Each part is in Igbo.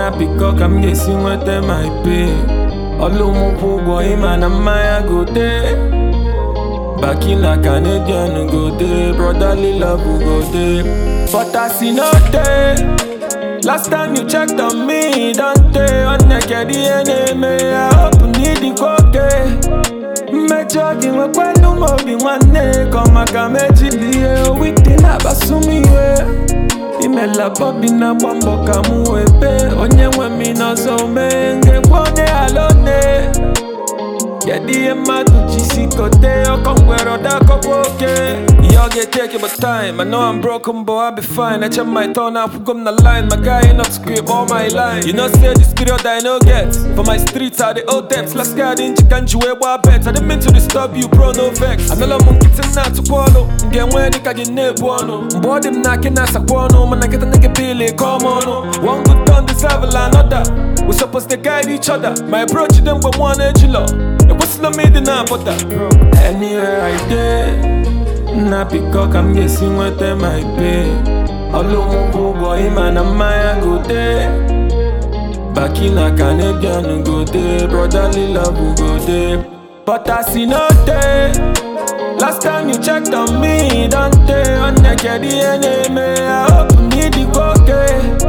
na biko ka m ga-esi nweta my pay ọlụ m kwụ ụgwọ ịma na mmanya gote Back in a Canadian go dey, brotherly love go dey. But as e no dey, last time you checked on me, don't dey on naked enemy. I hope need the koke. Mmejọ gị nwekwelu m obi nwanne ka maka mejilie witi na-akpasu m iwe imela bobi na-agba mbọ ka m wee bee onye nwe m n'ọzọ mee ngekwe onye ala one Kedu ihe mmadụ ji si kote ọkọ ngwere ọdakọkwa oke ihe ọ ga-eteke but time I know I'm broken but I'll be fine eche m my turn akwụgo m na line my guy not script all my line You know say this period I no get For my streets I dey owe debts last guy dị njika nji wee gbaa bet I didn't mean to disturb you bro no vex Anụla m nkịtị m na-atụkwa ọnụ m ga-enwe dịka gị na-ebu ọnụ mgbe ọ dị m na akị na-asakwa ọnụ mana nkịta nigga pili ka ọma ọnụ one good turn deserve another We supposed to guide each other My bro jide mgbe mụ na-ejilọ ekwesịla m ịdị na-apụta anywhere I dey nna biko ka m ga-esi nweta my pay ọlụ m kwụ ụgwọ ịma na mmanya gote baki na Canadian go dey brotherly love go dey but as e no dey last time you checked on me don dey naked ihe na-eme I hope need the koke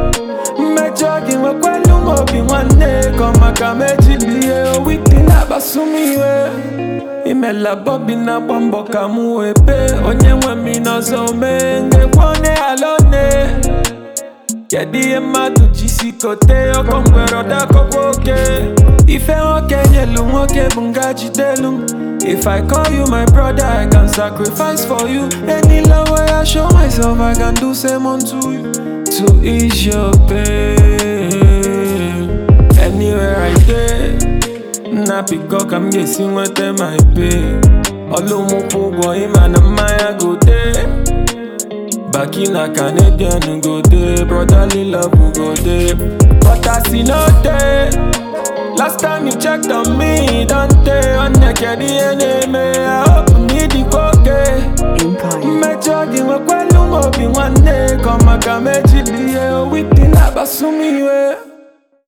mmejọ gị nwekwelu m obi nwanne ka maka mejilie witi na-akpasu m iwe imela bobi na-agba mbọ ka m wee bee onye nwe m n'ọzọ mee ngekwe onye ala one kedu ihe mmadụ ji si kote ọkọ ngwere ọdakọkwa oke ife nwoke nyelu nwoke bụ nga jidelu m If I call you my brother, I can sacrifice for you. Any love way I show myself, I can do same unto you. To ease your pain. Anywhere I dey, na biko ka m ga-esi nweta my pay. Ọlụ m kwụ ụgwọ ịma na mmanya gote. Baki na Canadian go dey, brotherly love go dey. But as e no dey, last time you checked on me, don dey on naked ihe na-eme. I hope need the koke. Empire. mmejọ gị nwekwelu m obi nwanne ka maka mejilie witi na-akpasu m iwe